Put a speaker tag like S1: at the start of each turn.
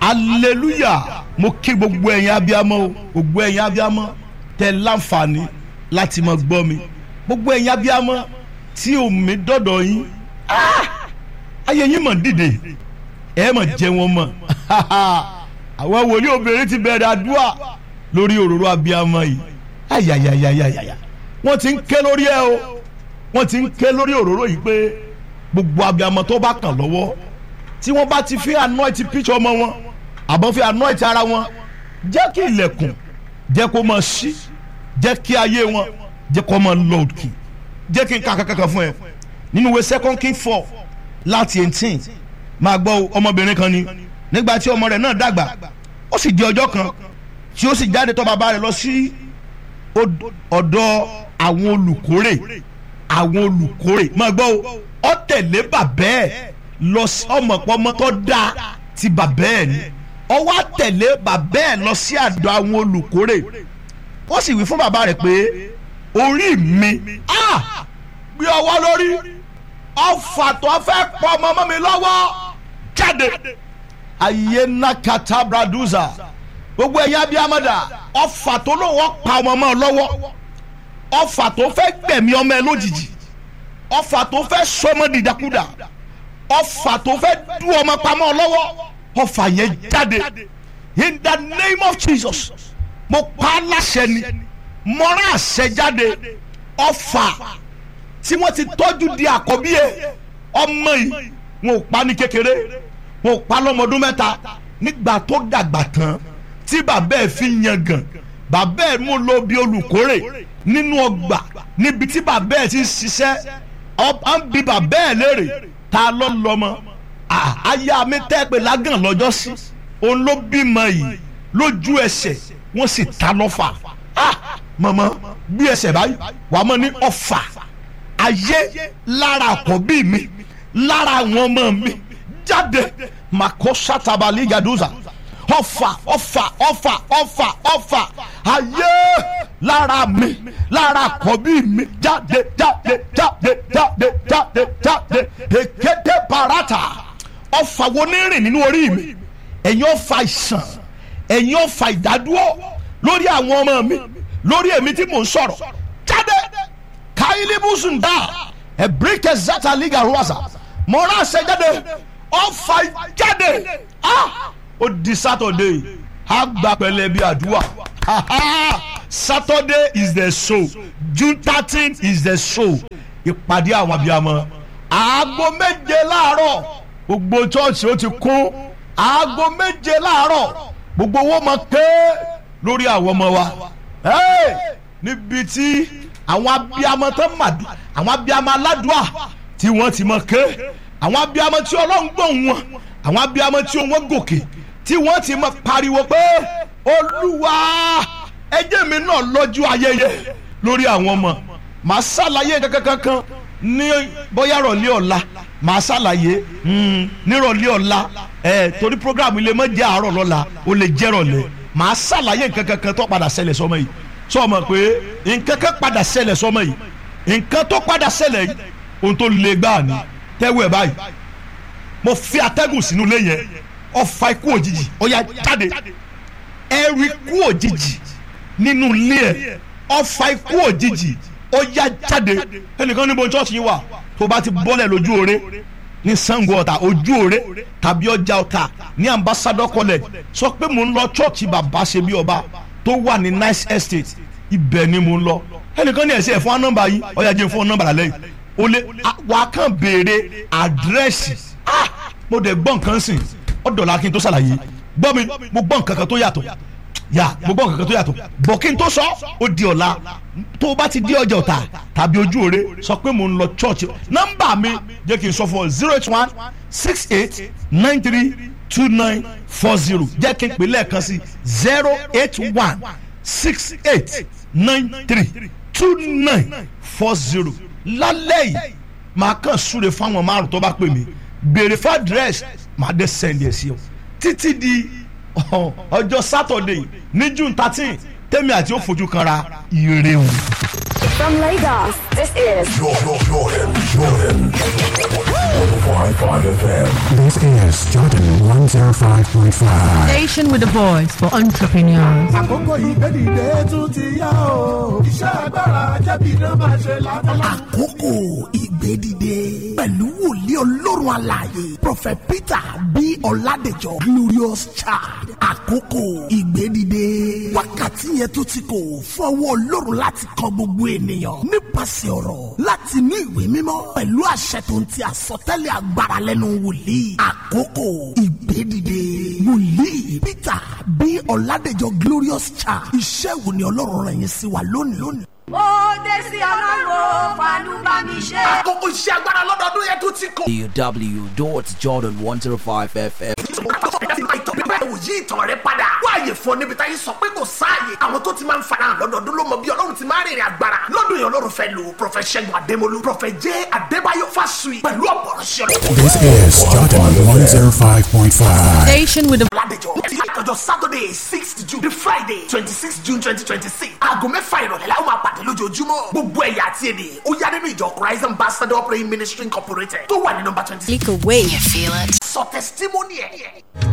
S1: hallelujah mo kí gbogbo ẹ̀yin abiyamọ o gbogbo ẹ̀yin abiyamọ tẹ láǹfààní láti máa gbọ́ mi gbogbo ẹ̀yin abiyamọ tí omi dọ̀dọ̀ yín ah! ayé yín mọ̀ dìde ẹ mọ̀ jẹ́ wọn mọ̀ àwọn wòlíì obìnrin ti bẹ̀rẹ̀ àdúrà lórí òróró abiyamọ yìí ayayayayaya wọ́n ti ń ké lórí ẹ o wọ́n ti ń ké lórí òróró yìí pé gbogbo abiyamọ tó bá kàn lọ́wọ́ tí wọ́n bá ti fi anoint picture ọmọ wọn àbọ̀ fi anoint ara wọn jẹ́ kí ilẹ̀kùn jẹ́ kó máa ṣí jẹ́ kí ayé wọn jẹ́ kó máa lọ òkè jẹ́ kí n kà kankan fún ẹ nínú ìwé second king four láti eighteen máa gbọ́ ọmọbìnrin kan ni nígbà tí ọmọ rẹ̀ náà dàgbà ó sì di ọjọ́ kan tí ó sì jáde tọ̀ bàbá rẹ̀ lọ sí ọ̀dọ̀ àwọn olùkórè àwọn olùkórè máa gbọ́ ọ tẹ̀lé bàbá ẹ̀ lọ sí ọmọpọmọ tó dáa ti bàbá ẹ̀ ni ọ wá tẹ̀lé bàbá ẹ̀ lọ sí àdọ̀ àwọn olùkórè ó sì wí fún bàbá rẹ̀ pé orí mi gbé ọwọ́ lórí ọfà tó fẹ́ pọ̀ ọmọ ọmọ mi lọ́wọ́ jáde ayé nakata braduza gbogbo ẹ̀yin abiyamọ́dà ọfà tó lọ́wọ́ pa ọmọ ọmọ lọ́wọ́ ọfà tó fẹ́ gbẹ̀mí ọmọ ẹ lójijì ọfà tó fẹ́ sọmọ dìdakúdà ọfà tó fẹ́ dú ọmọ pamọ́ lọ́wọ́ ọfà yẹn jáde in the name of Jesus mo pa á láṣẹ ni mo rán àṣẹ jáde ọfà tí wọ́n ti tọ́jú di àkọ́bí ẹ̀ ọmọ yìí wọn ò pa ní kékeré wọn ò pa lọ́mọdún mẹ́ta nígbà tó dàgbà tán tí bàbá ẹ̀ fi yangàn bàbá ẹ̀ mú lọ bí olùkórè nínú ọgbà níbi tí bàbá ẹ̀ ti ń ṣiṣẹ́ ọba ń bi bàbá ẹ̀ léèrè ta ló lọ́mọ aya mi tẹ́ pé lágàn lọ́jọ́ sí òun ló bímọ yìí lójú ẹsẹ̀ wọ́n sì ta lọ́fà mọ̀mọ́ bí ẹsẹ̀ báyìí wàá mọ̀ ní ọ̀fà ayé lára àkọ́bí mi lára àwọn ọmọ mi jáde màkó sátabali yaduza ọfà ọfà ọfà ọfà ọfà ayé lára mi lára àkọ́bí mi jáde jáde jáde jáde jáde jáde èkété parata ọfà wo ní rìn nínú orí mi ẹ̀yin ọfà ìsàn ẹ̀yin ọfà ìdádúró lórí àwọn ọmọ mi lórí èmi tí mò ń sọ̀rọ̀ jáde kailibusun da ebrike zata liga ruwasa mọ̀ra ṣe jáde ọfà jáde ah ó di saturday a gba pẹ̀lẹ́ bí àdúrà saturday is the show june thirteen is the show ìpàdé àwọn abiyamọ aago méje láàárọ̀ gbogbo chọ́ọ̀chì ó ti kún aago méje láàárọ̀ gbogbo owó máa ké lórí àwọn ọmọ wa níbi tí àwọn abiyamọ tó màdù àwọn abiyamọ aládùá tí wọ́n ti mọ̀ ké àwọn abiyamọ tí ọlọ́run gbóhùn wọn àwọn abiyamọ tí wọ́n gòkè tí wọ́n ti mọ̀ pariwo pé olúwa ẹjẹ́ mi náà lọ́jọ́ ayẹyẹ lórí àwọn ọmọ màá ṣàlàyé kankankan ní bóyá rọ̀lẹ́ ọ̀la màá ṣàlàyé nírọ̀lẹ́ ọ̀la ẹ̀ torí programu ilé mọ́ jẹ́ àárọ̀ lọ́la ó lè jẹ́ rọ̀lẹ́ màá ṣàlàyé kankankan tó padà ṣẹlẹ̀ sọmọ yìí sọmọ pé nǹkan kan padà ṣẹlẹ̀ sọmọ yìí nǹkan tó padà ṣẹlẹ̀ yìí ohun tó le gbáà ni tẹ́wọ́ ẹ̀ báyìí mo fi atẹ́gùn sínú ilé yẹn ọfà ikú òjijì ó yá jáde ẹrù ikú òjijì nínú ilé ẹ̀ ọfà ikú òjijì ó yá jáde ẹnìkan níbo chọ́ọ̀chì yìí wà tó bá ti bọ́lẹ̀ lójú oore ní Ṣàngó Ọ̀tà ojú oore tàbí ọjà Ọ̀tà ní Ambassador College sọ pé mò ń lọ chọ́ọ̀chì bàbá ṣe bí ọba tó wà ní nice estate ibẹ̀ ni mo ń lọ ẹnìkan ní ẹ̀sẹ̀ fún wa nọ́mbà yìí ọ̀yà jẹ́ fún nọ́mbà lálẹ́ yìí o lè wà á kàn béèrè àdírẹ́sì mo dẹ̀ gbọ́ nǹkan sìn ọ̀dọ̀la kí n tó ṣàlàyé gbọ́ mi mo gbọ́ nǹkan kan tó yàtọ̀ yà mo gbọ́ nǹkan kan tó yàtọ̀ bọ̀ kí n tó sọ ó di ọ̀la tó o bá ti di ọjà ọ̀tà tàbí ojú òre sọ pé mo ń lọ church nọ́mbà mi jẹ́ kí n sọ fún ọ zero eight one six eight nine three two nine four zero jẹ́ kí n pè lẹ́ẹ̀kan sí zero eight one six eight nine three two nine four zero lálẹ́ yìí màá kàn súre fáwọn márùn tó bá pè mí béèrè fún àdírẹ́sì màá dé sẹ́ndì ẹ̀ sí ọ títí di ọjọ́ sátọ̀dẹ̀ ní june thirteen tẹ́mi àti ó fojú kanra ire o.
S2: From Lagos, this is
S3: Jordan, Jordan, Jordan. 105.5 FM.
S4: This is Jordan 105.
S3: 105.5.
S4: Station with a voice for entrepreneurs.
S5: àkókò ìgbẹ́dìde tún ti yá o. iṣẹ́ agbára jẹ́bi iná máa ṣe látọ̀lá.
S6: àkókò ìgbédìde pẹ̀lú wòlíì ọlọ́run alààyè prophet peter bí ọ̀làdẹ̀jọ glorious child àkókò ìgbédìde wákàtí yẹn tó ti kò fọwọ́ ọlọ́run láti kọ gbogbo ènìyàn nípasẹ̀ ọ̀rọ̀ láti inú ìwé mímọ́ pẹ̀lú àṣẹ tó ń ti àsọtẹ́lẹ̀ agbára lẹ́nu wòlíì àkókò ìgbédìde wòlíì peter bí ọ̀làdẹ̀jọ glorious child iṣẹ́ wo ni ọlọ́run rẹ̀ yín sí wa lónìí lónìí.
S7: ó dé sí ọlọ́run fàánú bá mi ṣe.
S6: àkókò iṣẹ́ agbára lọ́dọọdún yẹn tó ti kò.
S8: www.jordan105fm.
S6: ẹ̀wò yí ìtàn rẹ padà. wáàyè fún ọ níbi táyé sọ pé kò sáàyè. àwọn tó ti máa ń farahàn lọ́dọọdún ló mọ bí ọlọ́run ti máa ń rìnrìn agbára. lọ́dún yẹn ọlọ́run fẹ́ lu prọfẹ̀ ṣẹ́gun adémolú prọfẹ̀ jẹ́ adébáyọ̀ fásùyì pẹ̀lú ọ̀pọ̀rọ̀ṣẹ́
S3: This is Jordan 105.5.
S4: Station with a
S6: ládẹjọ́ ọjọ́ saturday sixth june the friday twenty six june twenty twenty six aago mẹ́fà ìrọ̀lẹ́ la ó máa pàdé lójoojúmọ́ gbogbo ẹ̀yà àti èdè ó yá nínú ìjọ christ ambassador praying ministry incorporated tó wà ní nọmba twenty six
S2: Click away.
S6: sọ testimony ẹ̀.